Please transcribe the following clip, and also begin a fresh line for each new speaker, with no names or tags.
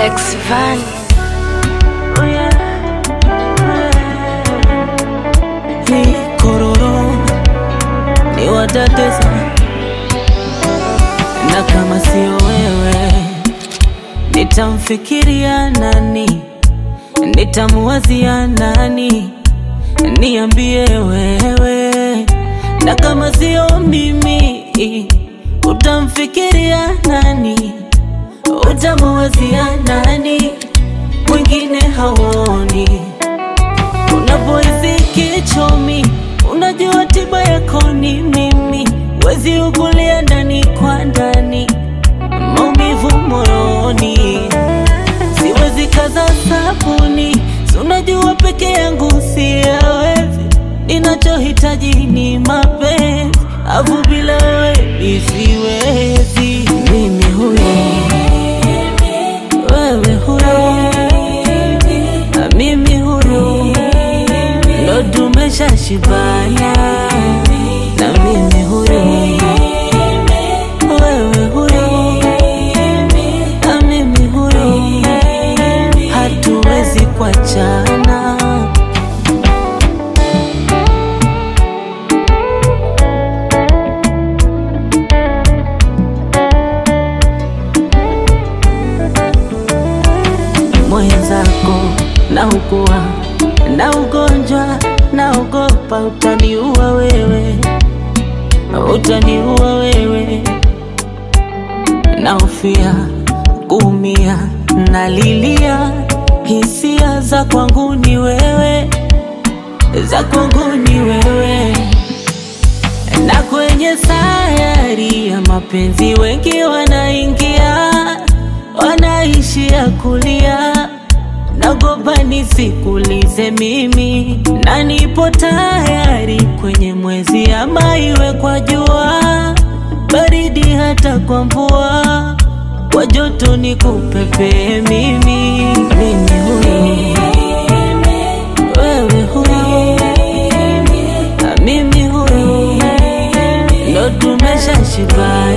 X Van.
Hii kororo ni watatesa, na kama sio wewe nitamfikiria nani? Nitamuwazia nani? Niambie wewe, na kama sio mimi utamfikiria nani? Utamuwazia nani? Mwingine hauoni Unapohisi kichomi, unajua tiba yako ni mimi. Wezi ukulia ndani kwa ndani, maumivu moyoni, siwezi kaza sabuni. Si unajua peke yangu siyawezi, ninachohitaji ni mapenzi, afu bila wewe mi siwezi. Mimi huyo, wewe huyo, na mimi huyo ndo tumesha shibana na mimi huyo wewe huyo na mimi huyo hatuwezi kuachana mwenzako na ukua na ugonjwa naogopa utaniua wewe, utaniua wewe, naofia kuumia, nalilia hisia za kwangu ni wewe, za kwangu ni wewe, na kwenye sayari ya mapenzi wengi wanaingia, wanaishia kulia nagopa nisikulize mimi, na nipo tayari kwenye mwezi ama iwe kwa jua, baridi hata kwa mvua, kwa joto nikupepee mimi. Mimi huyo, wewe huyo, na mimi huyo, ndo tumesha shibana